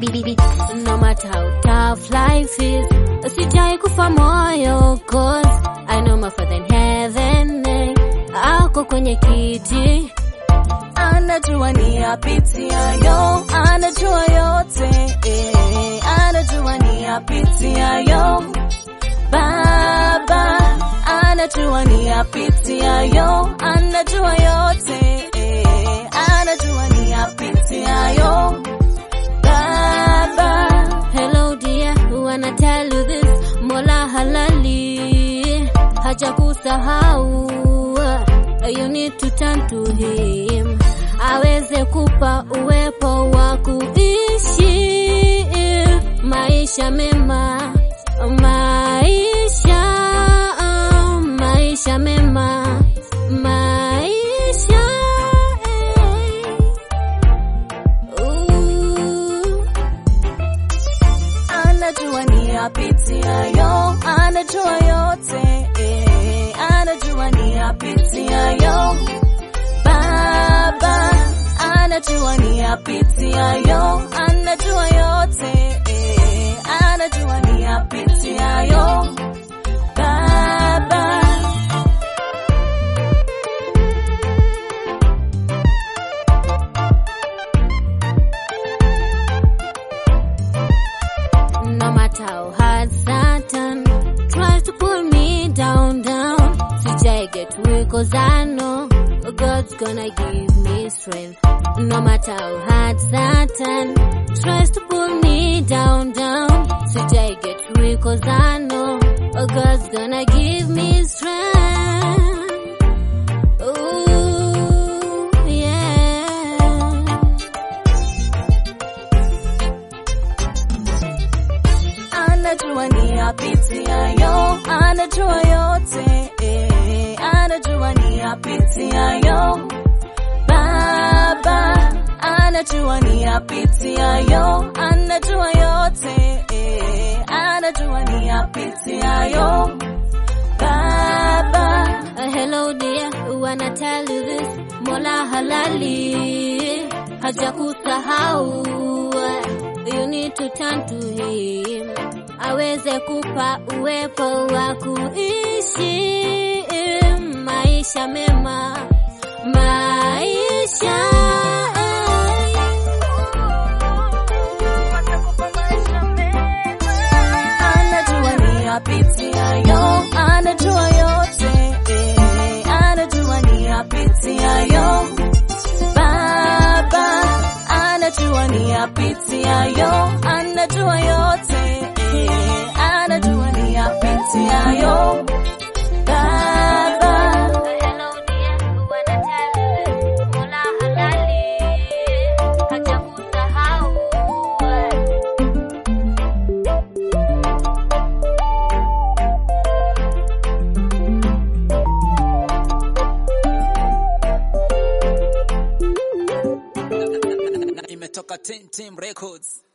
No matter how tough life is, sijai kufa moyo cause I know my father in heaven eh, ako kwenye kiti anajua ni yapitiayo, anajua yote eh, anajua ni yapitiayo. Baba anajua ni yapitiayo, anajua yote eh, anajua ni yapitiayo. Baba Hello dear, wanna tell you this, Mola halali haja kusahau. You need to turn to him, aweze kupa uwepo wa kuishi maisha mema, maisha maisha mema, maisha eh. Ooh. anajua ni yapitiayo, anajua yote eh, anajua ni yapitiayo. Baba anajua ni yapitiayo, anajua yote eh, anajua ni yapitiayo. Baba No matter how hard Satan tries to pull me down, down. Sijai get weak cause I know God's gonna give me strength. No matter how hard Satan tries to pull me down, down. Sijai get weak cause I know God's gonna give me strength. Ooh, yeah. anajua ni yapitiayo, anajua yote eh, anajua ni yapitiayo. Baba anajua ni yapitiayo, anajua yote eh, anajua ni yapitiayo. Baba Uh, hello dear, wanna tell you this, Mola halali haja kusahau. You need to turn to him, aweze kupa uwepo wa kuishi maisha mema, maisha anajua ni yapitiayo, anajua yote eh, anajua ni yapitiayo. Baba anajua ni yapitiayo, anajua yote eh, anajua ni yapitiayo. Baba Hello dear, wanna tell you this, Mola halali haja kusahau. imetoka Team Team Records.